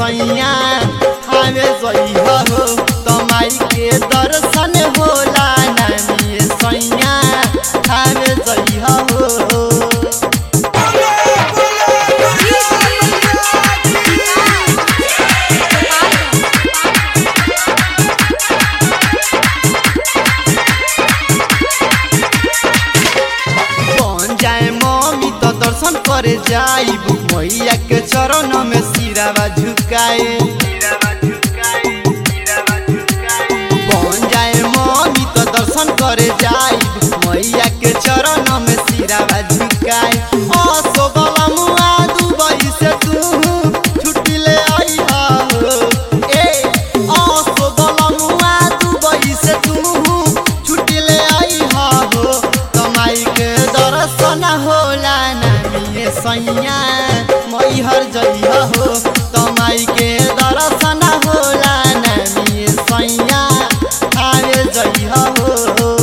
सैया हमें जइहा हो तमाई के दर्शन होला नामी सैया हमें जइहा हो बन जाए मम्मी तो दर्शन करे जाइब मैया के चरण में सिरावा झुकाए बन जाए मम्मी तो दर्शन करे जाइब मैया के चरण में सिरावा झुकाए असो बलमुआ दुबई से तू छुट्टी ले आइहा हो ए असो बलमुआ दुबई से तू छुट्टी ले आइहा हो कमाई के दर्शन होला नामी सैया मैहर जइहा हो कमाई के दर्शन होला नामी सैया आवे जइहा हो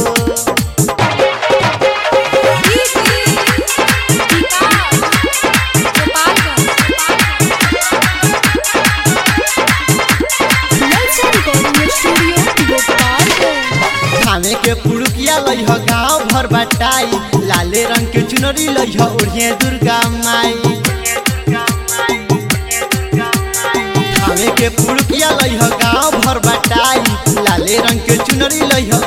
खाने के पुरुकिया लइह गाँव भर बटाई लाले रंग के चुनरी लइह ओढ़िए दुर्गा माई खाने के पुरुकिया लइह गाँव भर बटाई लाले रंग के चुनरी लइह